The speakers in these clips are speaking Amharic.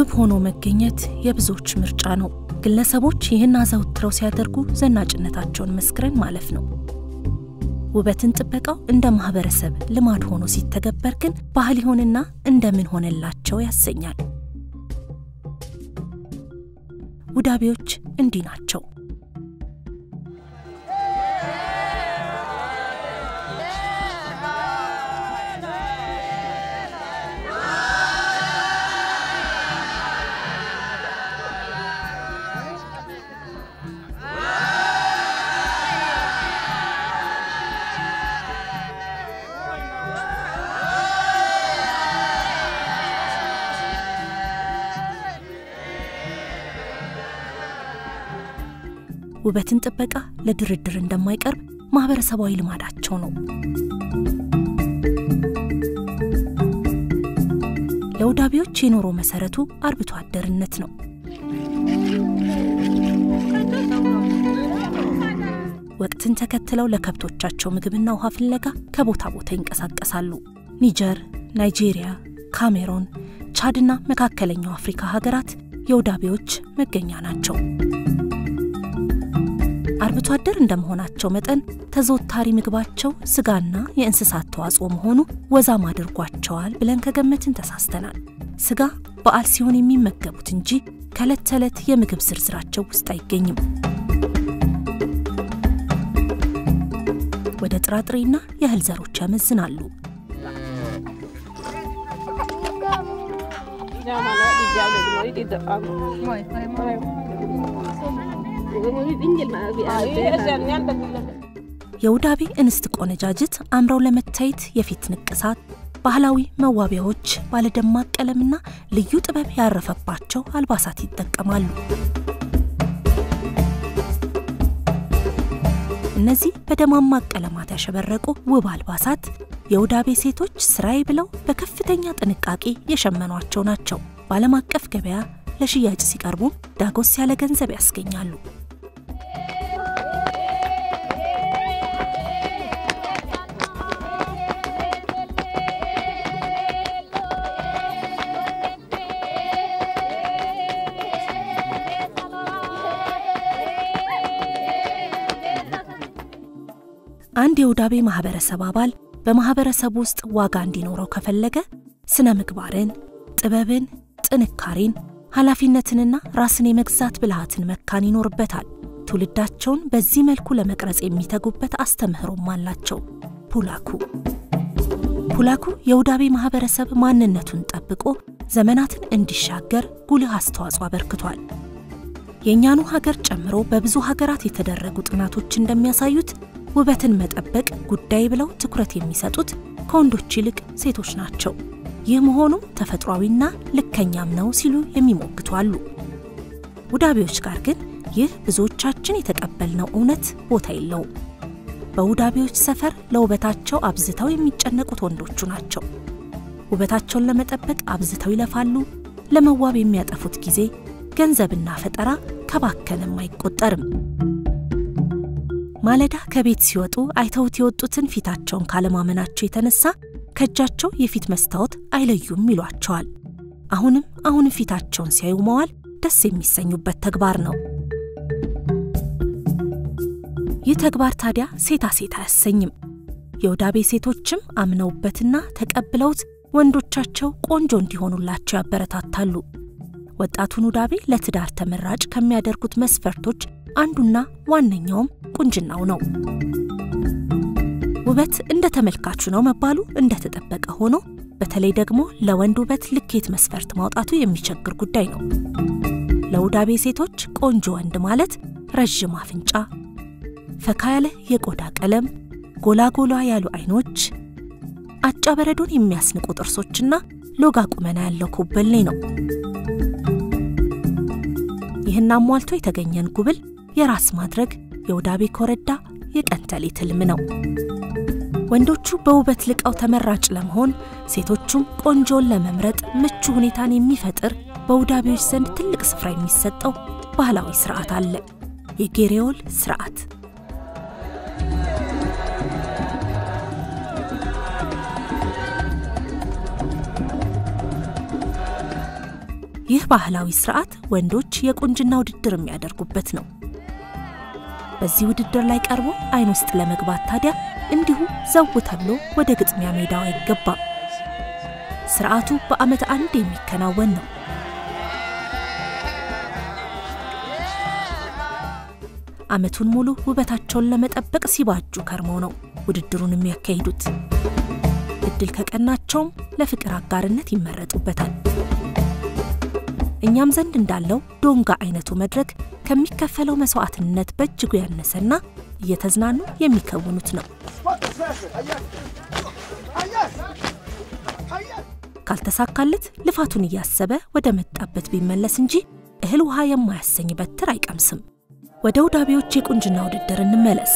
ውብ ሆኖ መገኘት የብዙዎች ምርጫ ነው። ግለሰቦች ይህን አዘውትረው ሲያደርጉ ዘናጭነታቸውን መስክረን ማለፍ ነው። ውበትን ጥበቃው እንደ ማህበረሰብ ልማድ ሆኖ ሲተገበር ግን ባህል ይሆንና እንደምን ሆነላቸው ያሰኛል። ውዳቤዎች እንዲህ ናቸው። ውበትን ጥበቃ ለድርድር እንደማይቀርብ ማህበረሰባዊ ልማዳቸው ነው። ለውዳቤዎች የኑሮ መሰረቱ አርብቶ አደርነት ነው። ወቅትን ተከትለው ለከብቶቻቸው ምግብና ውሃ ፍለጋ ከቦታ ቦታ ይንቀሳቀሳሉ። ኒጀር፣ ናይጄሪያ፣ ካሜሮን፣ ቻድና መካከለኛው አፍሪካ ሀገራት የውዳቤዎች መገኛ ናቸው። አርብቶ አደር እንደመሆናቸው መጠን ተዘወታሪ ምግባቸው ስጋና የእንስሳት ተዋጽኦ መሆኑ ወዛም አድርጓቸዋል ብለን ከገመትን ተሳስተናል። ስጋ በዓል ሲሆን የሚመገቡት እንጂ ከዕለት ተዕለት የምግብ ዝርዝራቸው ውስጥ አይገኝም። ወደ ጥራጥሬና የእህል ዘሮች ያመዝናሉ። የውዳቤ እንስት ቆነጃጅት አምረው ለመታየት የፊት ንቅሳት፣ ባህላዊ መዋቢያዎች፣ ባለደማቅ ቀለምና ልዩ ጥበብ ያረፈባቸው አልባሳት ይጠቀማሉ። እነዚህ በደማማቅ ቀለማት ያሸበረቁ ውብ አልባሳት የውዳቤ ሴቶች ስራዬ ብለው በከፍተኛ ጥንቃቄ የሸመኗቸው ናቸው። በዓለም አቀፍ ገበያ ለሽያጭ ሲቀርቡም ዳጎስ ያለ ገንዘብ ያስገኛሉ። አንድ የውዳቤ ማህበረሰብ አባል በማህበረሰብ ውስጥ ዋጋ እንዲኖረው ከፈለገ ስነ ምግባርን፣ ጥበብን፣ ጥንካሬን፣ ኃላፊነትንና ራስን የመግዛት ብልሃትን መካን ይኖርበታል። ትውልዳቸውን በዚህ መልኩ ለመቅረጽ የሚተጉበት አስተምህሮም አላቸው። ፑላኩ ፑላኩ የውዳቤ ማህበረሰብ ማንነቱን ጠብቆ ዘመናትን እንዲሻገር ጉልህ አስተዋጽኦ አበርክቷል። የእኛኑ ሀገር ጨምሮ በብዙ ሀገራት የተደረጉ ጥናቶች እንደሚያሳዩት ውበትን መጠበቅ ጉዳይ ብለው ትኩረት የሚሰጡት ከወንዶች ይልቅ ሴቶች ናቸው። ይህ መሆኑም ተፈጥሯዊና ልከኛም ነው ሲሉ የሚሞግቱ አሉ። ውዳቤዎች ጋር ግን ይህ ብዙዎቻችን የተቀበልነው እውነት ቦታ የለውም። በውዳቤዎች ሰፈር ለውበታቸው አብዝተው የሚጨነቁት ወንዶቹ ናቸው። ውበታቸውን ለመጠበቅ አብዝተው ይለፋሉ። ለመዋብ የሚያጠፉት ጊዜ፣ ገንዘብና ፈጠራ ከባከነም አይቆጠርም። ማለዳ ከቤት ሲወጡ አይተውት የወጡትን ፊታቸውን ካለማመናቸው የተነሳ ከእጃቸው የፊት መስታወት አይለዩም ይሏቸዋል። አሁንም አሁንም ፊታቸውን ሲያዩ መዋል ደስ የሚሰኙበት ተግባር ነው። ይህ ተግባር ታዲያ ሴታ ሴት አያሰኝም። የውዳቤ ሴቶችም አምነውበትና ተቀብለውት ወንዶቻቸው ቆንጆ እንዲሆኑላቸው ያበረታታሉ። ወጣቱን ውዳቤ ለትዳር ተመራጭ ከሚያደርጉት መስፈርቶች አንዱና ዋነኛውም ቁንጅናው ነው። ውበት እንደ ተመልካቹ ነው መባሉ እንደተጠበቀ ሆኖ በተለይ ደግሞ ለወንድ ውበት ልኬት መስፈርት ማውጣቱ የሚቸግር ጉዳይ ነው። ለውዳቤ ሴቶች ቆንጆ ወንድ ማለት ረዥም አፍንጫ፣ ፈካ ያለ የቆዳ ቀለም፣ ጎላ ጎላ ያሉ አይኖች፣ አጫ በረዶን የሚያስንቁ ጥርሶችና ሎጋ ቁመና ያለው ኮበሌ ነው። ይህን አሟልቶ የተገኘን ጉብል የራስ ማድረግ የውዳቤ ኮረዳ የቀን ተሌት ሕልም ነው። ወንዶቹ በውበት ልቀው ተመራጭ ለመሆን ሴቶቹም ቆንጆን ለመምረጥ ምቹ ሁኔታን የሚፈጥር በውዳቤዎች ዘንድ ትልቅ ስፍራ የሚሰጠው ባህላዊ ስርዓት አለ፣ የጌሬዮል ስርዓት። ይህ ባህላዊ ስርዓት ወንዶች የቁንጅና ውድድር የሚያደርጉበት ነው። በዚህ ውድድር ላይ ቀርቦ አይን ውስጥ ለመግባት ታዲያ እንዲሁ ዘው ተብሎ ወደ ግጥሚያ ሜዳው አይገባም። ስርዓቱ በዓመት አንድ የሚከናወን ነው። ዓመቱን ሙሉ ውበታቸውን ለመጠበቅ ሲባጁ ከርመው ነው ውድድሩን የሚያካሂዱት። እድል ከቀናቸውም ለፍቅር አጋርነት ይመረጡበታል። እኛም ዘንድ እንዳለው ዶንጋ አይነቱ መድረክ ከሚከፈለው መስዋዕትነት በእጅጉ ያነሰና እየተዝናኑ የሚከውኑት ነው። ካልተሳካለት ልፋቱን እያሰበ ወደ መጣበት ቢመለስ እንጂ እህል ውሃ የማያሰኝ በትር አይቀምስም። ወደ ውዳቤዎች የቁንጅና ውድድር እንመለስ።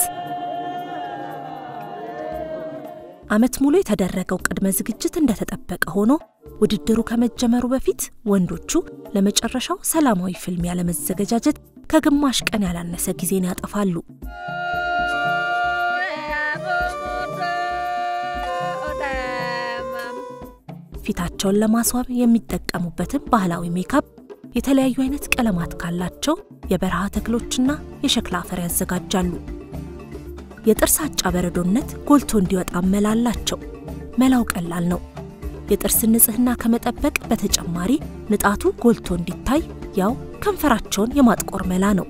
ዓመት ሙሉ የተደረገው ቅድመ ዝግጅት እንደተጠበቀ ሆኖ ውድድሩ ከመጀመሩ በፊት ወንዶቹ ለመጨረሻው ሰላማዊ ፍልሚያ ለመዘገጃጀት ከግማሽ ቀን ያላነሰ ጊዜን ያጠፋሉ። ፊታቸውን ለማስዋብ የሚጠቀሙበትን ባህላዊ ሜካፕ የተለያዩ አይነት ቀለማት ካላቸው የበረሃ ተክሎችና የሸክላ አፈር ያዘጋጃሉ። የጥርስ አጫ በረዶነት ጎልቶ እንዲወጣ መላ አላቸው። መላው ቀላል ነው። የጥርስ ንጽህና ከመጠበቅ በተጨማሪ ንጣቱ ጎልቶ እንዲታይ ያው ከንፈራቸውን የማጥቆር መላ ነው።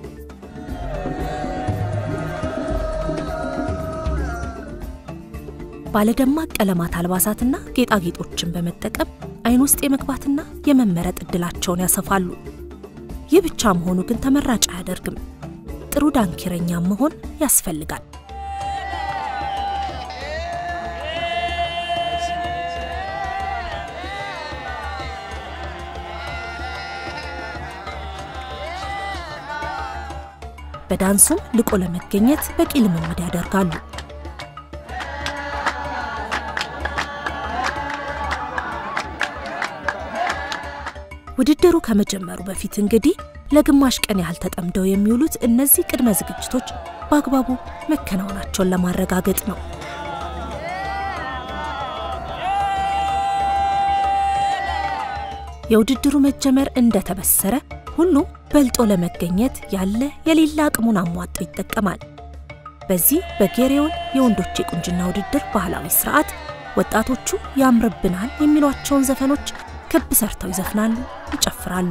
ባለደማቅ ቀለማት አልባሳትና ጌጣጌጦችን በመጠቀም አይን ውስጥ የመግባትና የመመረጥ እድላቸውን ያሰፋሉ። ይህ ብቻ መሆኑ ግን ተመራጭ አያደርግም። ጥሩ ዳንኪረኛ መሆን ያስፈልጋል። በዳንሱም ልቆ ለመገኘት በቂ ልምምድ ያደርጋሉ። ውድድሩ ከመጀመሩ በፊት እንግዲህ ለግማሽ ቀን ያህል ተጠምደው የሚውሉት እነዚህ ቅድመ ዝግጅቶች በአግባቡ መከናወናቸውን ለማረጋገጥ ነው። የውድድሩ መጀመር እንደተበሰረ ሁሉም በልጦ ለመገኘት ያለ የሌላ አቅሙን አሟጦ ይጠቀማል። በዚህ በጌሬውን የወንዶች የቁንጅና ውድድር ባህላዊ ስርዓት ወጣቶቹ ያምርብናል የሚሏቸውን ዘፈኖች ክብ ሰርተው ይዘፍናሉ፣ ይጨፍራሉ።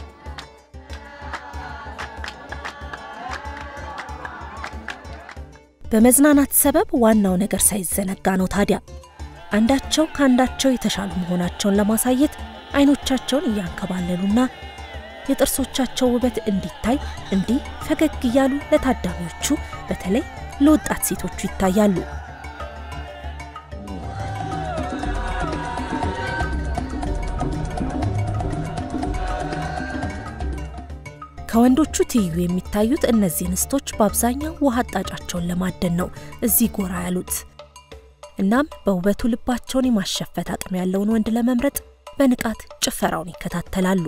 በመዝናናት ሰበብ ዋናው ነገር ሳይዘነጋ ነው ታዲያ አንዳቸው ከአንዳቸው የተሻሉ መሆናቸውን ለማሳየት አይኖቻቸውን እያንከባለሉና የጥርሶቻቸው ውበት እንዲታይ እንዲህ ፈገግ እያሉ ለታዳሚዎቹ በተለይ ለወጣት ሴቶቹ ይታያሉ። ከወንዶቹ ትይዩ የሚታዩት እነዚህ እንስቶች በአብዛኛው ውሃ አጣጫቸውን ለማደን ነው እዚህ ጎራ ያሉት። እናም በውበቱ ልባቸውን የማሸፈት አቅም ያለውን ወንድ ለመምረጥ በንቃት ጭፈራውን ይከታተላሉ።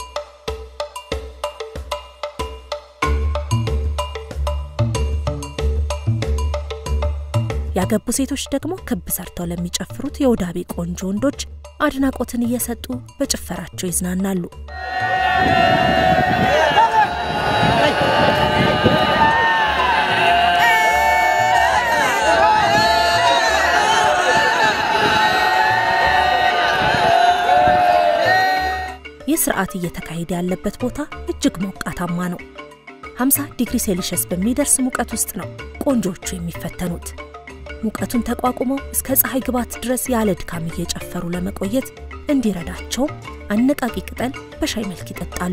ያገቡ ሴቶች ደግሞ ክብ ሰርተው ለሚጨፍሩት የውዳቤ ቆንጆ ወንዶች አድናቆትን እየሰጡ በጭፈራቸው ይዝናናሉ። ይህ ስርዓት እየተካሄደ ያለበት ቦታ እጅግ ሞቃታማ ነው። 50 ዲግሪ ሴልሺየስ በሚደርስ ሙቀት ውስጥ ነው ቆንጆቹ የሚፈተኑት። ሙቀቱን ተቋቁመው እስከ ፀሐይ ግባት ድረስ ያለ ድካም እየጨፈሩ ለመቆየት እንዲረዳቸው አነቃቂ ቅጠል በሻይ መልክ ይጠጣሉ።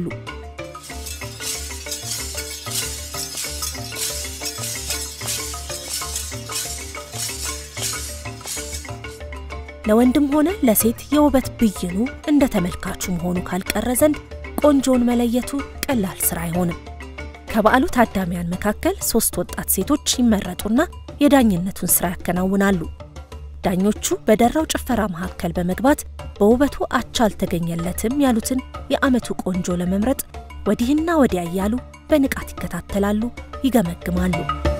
ለወንድም ሆነ ለሴት የውበት ብይኑ እንደ ተመልካቹ መሆኑ ካልቀረ ዘንድ ቆንጆውን መለየቱ ቀላል ስራ አይሆንም። ከበዓሉ ታዳሚያን መካከል ሶስት ወጣት ሴቶች ይመረጡና የዳኝነቱን ስራ ያከናውናሉ። ዳኞቹ በደራው ጭፈራ መካከል በመግባት በውበቱ አቻ አልተገኘለትም ያሉትን የዓመቱ ቆንጆ ለመምረጥ ወዲህና ወዲያ እያሉ በንቃት ይከታተላሉ፣ ይገመግማሉ።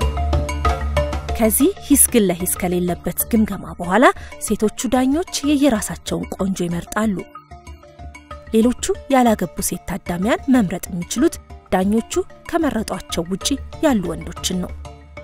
ከዚህ ሂስ ግን ለሂስ ከሌለበት ግምገማ በኋላ ሴቶቹ ዳኞች የየራሳቸውን ቆንጆ ይመርጣሉ። ሌሎቹ ያላገቡ ሴት ታዳሚያን መምረጥ የሚችሉት ዳኞቹ ከመረጧቸው ውጪ ያሉ ወንዶችን ነው።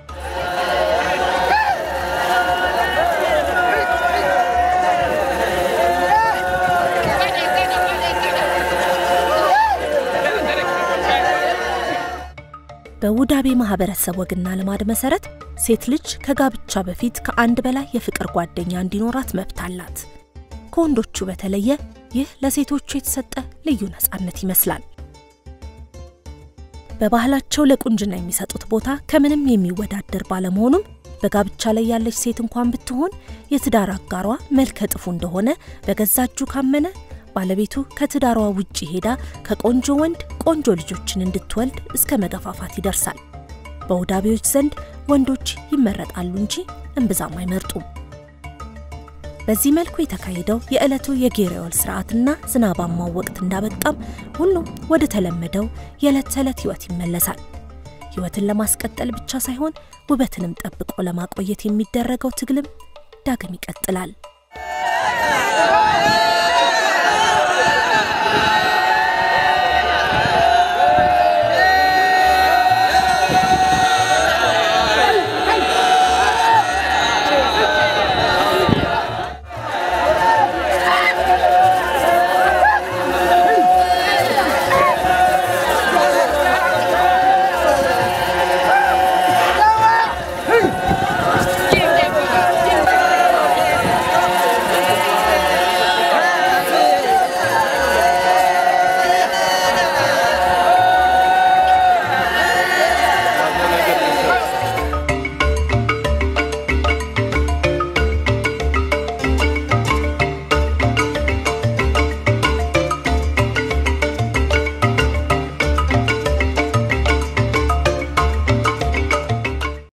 በውዳቤ ማህበረሰብ ወግና ልማድ መሰረት ሴት ልጅ ከጋብቻ በፊት ከአንድ በላይ የፍቅር ጓደኛ እንዲኖራት መብት አላት። ከወንዶቹ በተለየ ይህ ለሴቶቹ የተሰጠ ልዩ ነፃነት ይመስላል። በባህላቸው ለቁንጅና የሚሰጡት ቦታ ከምንም የሚወዳደር ባለመሆኑም በጋብቻ ላይ ያለች ሴት እንኳን ብትሆን የትዳር አጋሯ መልከ ጥፉ እንደሆነ በገዛ እጁ ካመነ ባለቤቱ ከትዳሯ ውጪ ሄዳ ከቆንጆ ወንድ ቆንጆ ልጆችን እንድትወልድ እስከ መገፋፋት ይደርሳል። በውዳቤዎች ዘንድ ወንዶች ይመረጣሉ እንጂ እምብዛም አይመርጡም። በዚህ መልኩ የተካሄደው የዕለቱ የጌሬዮል ስርዓትና ዝናባማው ወቅት እንዳበቃም ሁሉም ወደ ተለመደው የዕለት ተዕለት ሕይወት ይመለሳል። ሕይወትን ለማስቀጠል ብቻ ሳይሆን ውበትንም ጠብቆ ለማቆየት የሚደረገው ትግልም ዳግም ይቀጥላል።